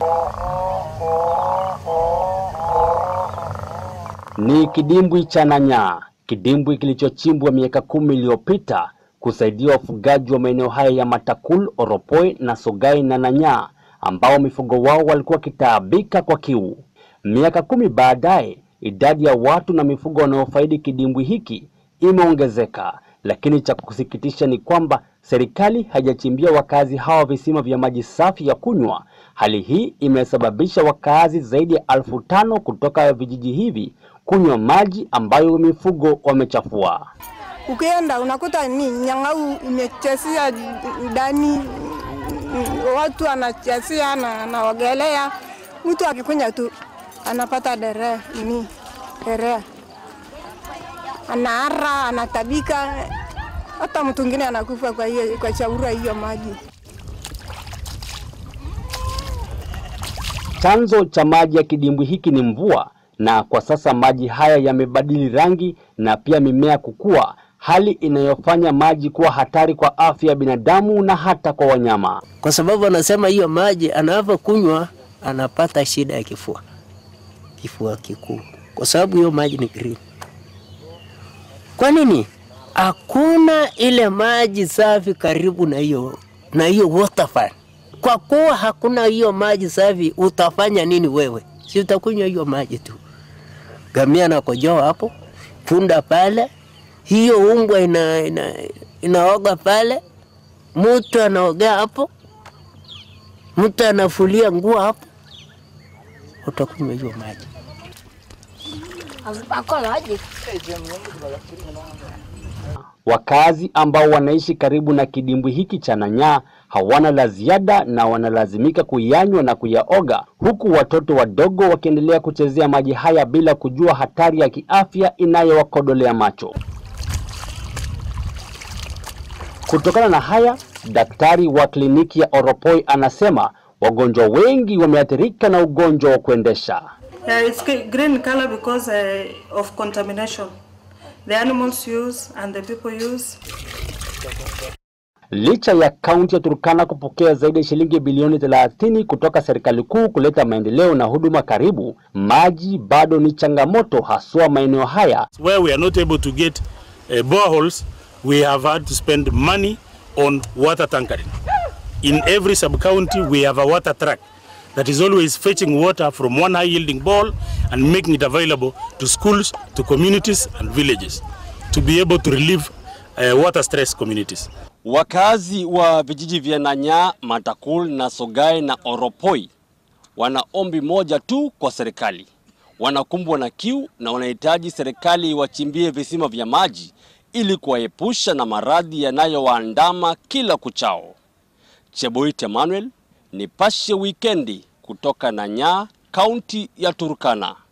Ni kidimbwi cha Nanyaa, kidimbwi kilichochimbwa miaka kumi iliyopita kusaidia wafugaji wa maeneo haya ya Matakul, Oropoi na Sogai na Nanyaa ambao mifugo wao walikuwa wakitaabika kwa kiu. Miaka kumi baadaye, idadi ya watu na mifugo wanaofaidi kidimbwi hiki imeongezeka, lakini cha kusikitisha ni kwamba serikali haijachimbia wakazi hawa visima vya maji safi ya kunywa. Hali hii imesababisha wakazi zaidi ya elfu tano kutoka vijiji hivi kunywa maji ambayo mifugo wamechafua. Ukienda unakuta ni nyang'au imechesia ndani, watu anachesia na anaogelea. Mtu akikunya tu anapata dere ni dere, anaara, anatabika, hata mtu mwingine anakufa kwa hiyo kwa chaura hiyo maji. Chanzo cha maji ya kidimbwi hiki ni mvua, na kwa sasa maji haya yamebadili rangi na pia mimea kukua, hali inayofanya maji kuwa hatari kwa afya ya binadamu na hata kwa wanyama. kwa sababu anasema hiyo maji anavyokunywa anapata shida ya kifua, kifua kikuu, kwa sababu hiyo maji ni green. Kwa nini? Hakuna ile maji safi karibu na hiyo na hiyo waterfall. Kwa kuwa hakuna hiyo maji safi, utafanya nini wewe? Si utakunywa hiyo maji tu. Gamia anakojoa hapo, punda pale, hiyo umbwa ina, ina, inaoga pale, mtu anaogea hapo, mtu anafulia nguo hapo, utakunywa hiyo maji. Wakazi ambao wanaishi karibu na kidimbwi hiki cha Nanyaa hawana la ziada na wanalazimika kuyanywa na kuyaoga, huku watoto wadogo wakiendelea kuchezea maji haya bila kujua hatari ya kiafya inayowakodolea macho. Kutokana na haya, daktari wa kliniki ya Oropoi anasema wagonjwa wengi wameathirika na ugonjwa wa kuendesha. Yeah, it's g- green color because uh, of contamination. The animals use and the people use. Licha ya kaunti ya Turkana kupokea zaidi ya shilingi bilioni 30 kutoka serikali kuu kuleta maendeleo na huduma karibu, maji bado ni changamoto haswa maeneo haya where we are not able to get uh, boreholes, we have had to spend money on water tankering. In every sub-county, we have a water truck that is always fetching water from one high-yielding bowl and making it available to schools, to communities and villages to be able to relieve uh, water stress communities. Wakazi wa vijiji vya Nanyaa, Matakul na Sogai na Oropoi wana ombi moja tu kwa serikali. Wanakumbwa na kiu na wanahitaji serikali iwachimbie visima vya maji ili kuwaepusha na maradhi yanayowaandama kila kuchao. Cheboit Emmanuel, Nipashe Wikendi kutoka Nanyaa, kaunti ya Turkana.